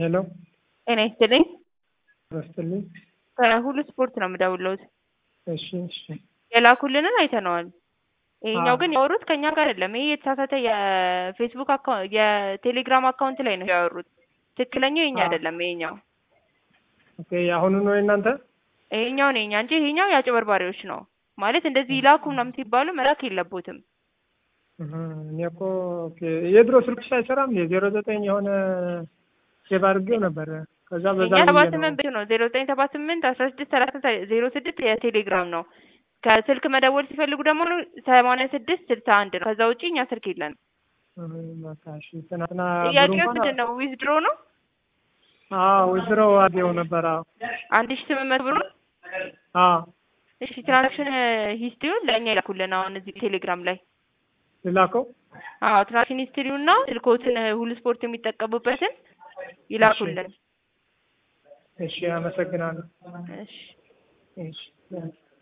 ሄሎ ጤና ይስጥልኝ። ረስትልኝ። ከሁሉ ስፖርት ነው የምደውለውት። እሺ እሺ የላኩልንን አይተነዋል። ይሄኛው አዎ። ግን ያወሩት ከኛ ጋር አይደለም። ይሄ የተሳሳተ የፌስቡክ አካውንት የቴሌግራም አካውንት ላይ ነው ያወሩት። ትክክለኛው የኛ አዎ። አይደለም። ይሄኛው ኦኬ የአሁኑ ነው የእናንተ? ይሄኛው ነው የኛ እንጂ ይሄኛው የአጭበርባሪዎች ነው ማለት እንደዚህ ይላኩ ምናምን ሲባሉ መላክ የለቦትም። እህ፣ እኔ እኮ ኦኬ የድሮ ስልክሽ አይሰራም? የዜሮ ዘጠኝ የሆነ ሴቭ አድርጌው ነበረ። ከዛ በዛ የኛ ሰባ ብዬ ነው። ስምንት ብር ነው ዜሮ ዘጠኝ ሰባ ስምንት አስራ ስድስት ሰላሳ ዜሮ ስድስት የቴሌግራም ነው። ከስልክ መደወል ሲፈልጉ ደግሞ ሰማንያ ስድስት ስልሳ አንድ ነው። ከዛ ውጪ እኛ ስልክ የለንም። እህ፣ በቃ እሺ። ትናንትና ብሩ ጥያቄው እንኳን ምንድን ነው? ዊዝድሮ ነው አዎ ወይዘሮ አድርጌው ነበር። አዎ አንድ ሺ ስምንት መቶ ብር ነው። አዎ እሺ ትራንዛክሽን ሂስትሪውን ለእኛ ይላኩልን አሁን እዚህ ቴሌግራም ላይ ልላከው? አዎ ትራንዛክሽን ሂስትሪውና ስልኮትን ሁሉ ስፖርት የሚጠቀሙበትን ይላኩልን። እሺ አመሰግናለሁ። እሺ እሺ